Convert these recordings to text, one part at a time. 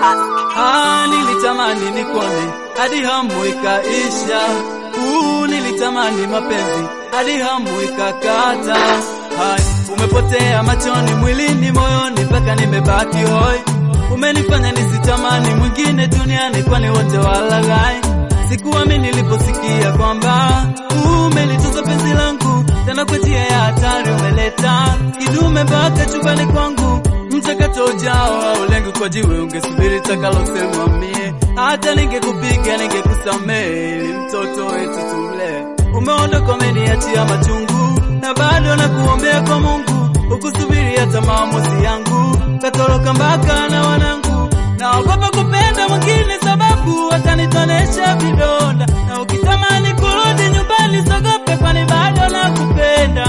Ah, nilitamani nikone hadi hamu ikaisha. Uh, nilitamani mapenzi hadi hamu ikakata. Hai, umepotea machoni, mwilini, moyoni, mpaka nimebaki hoi. Umenifanya nisitamani mwingine duniani, kwani wote walaghai. Sikuamini niliposikia kwamba umelitoza penzi langu tena kwa njia ya hatari, umeleta kidume mpaka chumbani kwangu mchakato ujao au lengo kwa jiwe, ungesubiri takalosemwa mie, hata ningekupiga ningekusamehe, ili mtoto wetu tumlee. Umeondoka, umeniachia machungu, na bado nakuombea kwa Mungu, ukusubiri hata maamuzi yangu, katoroka mpaka na wanangu. Naogopa kupenda mwingine, sababu watanitonesha vidonda, na ukitamani kurudi nyumbani, sogope, kwani bado nakupenda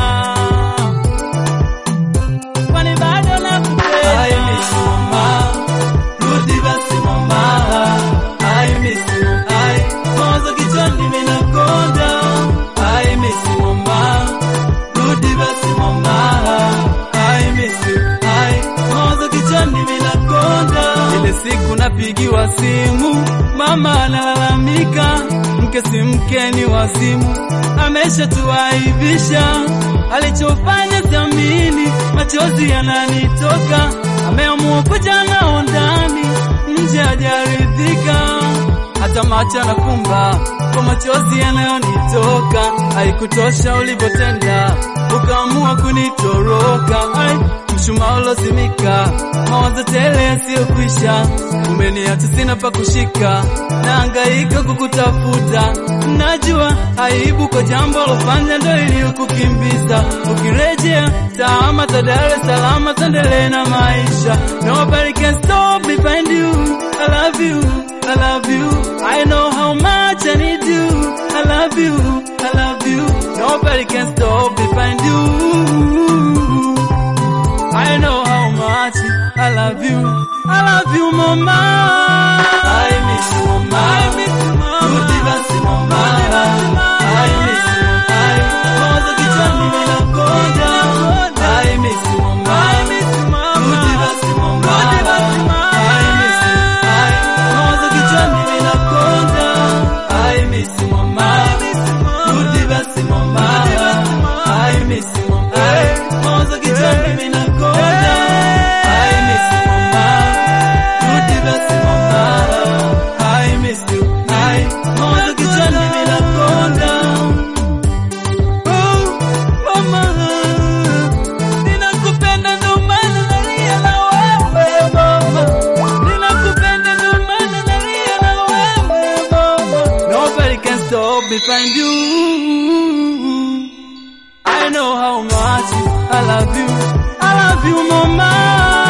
kwani bado nakupenda. I miss you mama, rudi basi mama. I miss you, I mawazo kichwani minakonda. I miss you mama, rudi basi mama. I miss you, I mawazo kichwani minakonda. Ile siku napigiwa simu, mama analalamika, mke si mke ni wazimu, ameshatuaibisha alichofanya siamini, machozi yananitoka, ameamua kuja nao ndani, nje hajaridhika, hata macho anafumba kwa machozi yanayonitoka. Haikutosha ulivyotenda, ukaamua kunitoroka. Ai, mshumaa ulozimika, mawazo tele yasiyokwisha, umeniacha sina pa kushika, naangaika kukutafuta. Najua aibu kwa jambo lofanya ndo iliyokukimbiza. Ukirejea taama za Dar es Salaam, tuendelee na maisha. Nobody can stop me find you. I love you, I love you. I know how much I need you. I love you, I love you. Nobody can stop me find you. I know how much I love you. I love you, mama. I miss you, mama. I miss you, mama. Rudi basi, mama. I miss you, I mawazo kichwani minakonda. I miss you, mama. I miss you, mama. Rudi basi, mama. I miss you, I mawazo kichwani minakonda. I miss you, mama. Rudi basi, mama. I miss you, mama. Mawazo kichwani minakonda. I miss you, mama. Rudi basi, mama. I miss you, I mawazo kichwani minakonda. Oh, mama, ninakupenda ndo maana nalia na wewe mama. Ninakupenda ndo maana nalia na wewe mama. Nobody can stop me find you. I know how much I love you. I love you, mama.